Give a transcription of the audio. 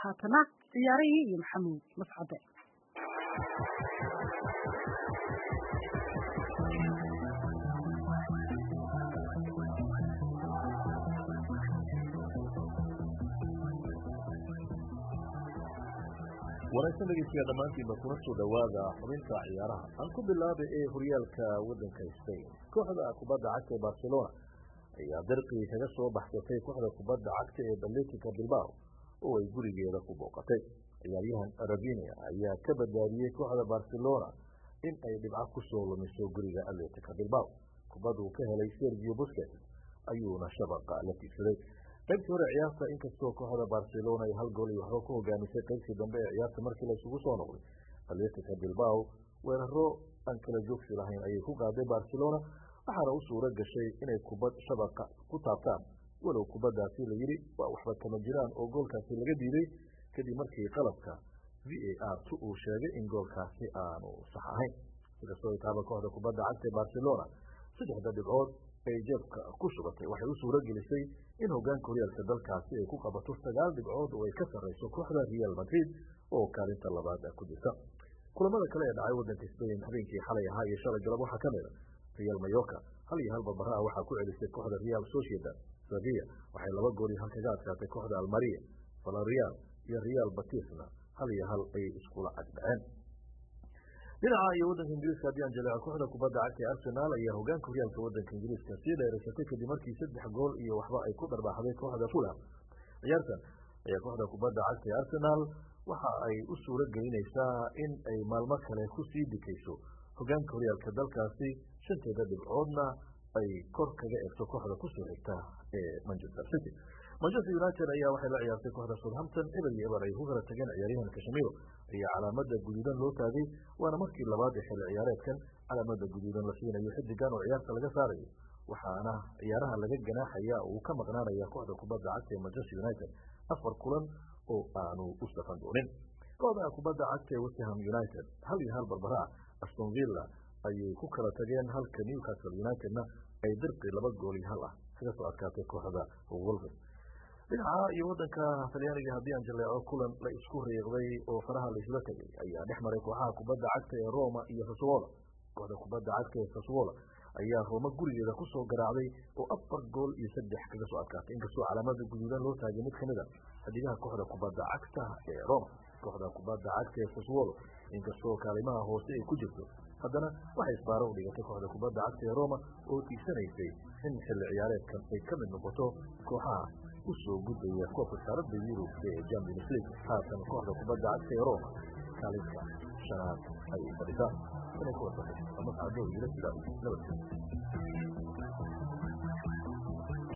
haatana ciyaarihii iyo maxamuud mascade wanaagsan dhegeystayaal dhammaantiinba kuna soo dhowaada xubinta ciyaaraha aan ku bilaaba ee horyaalka waddanka spain kooxda kubadda cagta ee barcelona ayaa darqii kaga soo baxsatay kooxda kubadda cagta ee atletica bilbao oo ay gurigeeda ku booqatay ciyaaryahan ravinia ayaa ka badbaadiyey kooxda barcelona in ay dhibco kusoo lumiso guriga atletica bilbao kubaduu ka helay sergio busket ayuuna shabaqa la tiigsaday qaybtii hore ciyaarta inkastoo kooxda barcelona ay hal gool iyo waxba ku hogaamisay qaybtii dambe ee ciyaarta markii la isugu soo noqday atletica bilbao weeraro aan kala joogsi lahayn ayay ku qaaday barcelona waxaana u suuro gashay inay kubad shabaqa ku taabtaan walow kubaddaasi la yidhi waa waxba kama jiraan oo goolkaasi laga diiday kadib markii qalabka v a r t uu sheegay in goolkaasi aanu sax ahayn sikastoo ay taaba kooxda kubadda cagta ee barcelona saddexda dhibcood ay jeebka ku shubatay waxay u suuro gelisay in hogaanka horyaalka dalkaasi ay ku qabato sagaal dhibcood oo ay ka sarrayso kooxda real madrid oo kaalinta labaad ku jirta kulamada kale ee dhacay waddanka spain habeenkii xalay ahaa iyo shalay galab waxaa ka mida real mayorka hal iyo hal barbaraha waxaa ku celisay kooxda real sociedad sevilla waxay laba gool iyo hal kaga adkaatay kooxda almaria valerial iyo real batisna hal iyo hal ay iskula caddhaceen dhinaca iyo waddanka ingiriiska haddii aan jaleeco kooxda kubadda cagta ee arsenal ayaa hogaanka horyaalka waddanka ingiriiska sii dheeraysatay kadib markii saddex gool iyo waxba ay ku dharbaaxday kooxda fulham ciyaartan ayaa kooxda kubadda cagta ee arsenal waxa ay u suuro gelinaysaa in ay maalmo kale kusii dikayso hogaanka horyaalka dalkaasi shanteeda dhibcoodna ay kor kaga egto kooxda kusoo xigta ee manchester city manchester united ayaa waxay la ciyaartay kooxda southampton eber iyo eber ay ku kala tageen ciyaaryahan kashmiro ayaa calaamada guduudan loo taagay waana markii labaad ee xilli ciyaareedkan calaamada guduudan la siinayo xidigan oo ciyaarta laga saarayo waxaana ciyaaraha laga ganaaxaya uu ka maqnaanaya kooxda kubadda cagta ee manchester united afar kulan oo aanu u safan doonin kooxda kubadda cagta ee westham united hal iyo hal barbara aston villa ayay ku kala tageen halka newcastle unitedna ay dirqi laba gool iyo hal ah kaga soo adkaatay kooxda wolves dhinaca iyo wadanka talyaaniga haddii aan jaleeco kulan la isku riiqday oo faraha la isla tegay ayaa dhex maray kooxaha kubadda cagta ee roma iyo saswola kooxda kubadda cagta ee saswola ayaa roma gurigeeda kusoo garaacday oo afar gool iyo saddex kaga soo adkaatay inkastoo calaamada guduudan loo taagay mid kamid a xidigaha kooxda kubadda cagta ee roma kooxda kubadda cagta ee saswolo inkastoo kaalimaha hoose ay ku jirto haddana waxay isbaaro u dhigatay kooxda kubadda cagta ee roma oo tiigsanaysay in xilli ciyaareedkan ay ka mid noqoto kooxaha usoo gudbaya koobka saaradda yurub ee champions league haatan kooxda kubadda cagta ee roma kaalinta shanaad ayay fadhisaa inay ku wasaqay ama sacdo yila sida nabadgeliya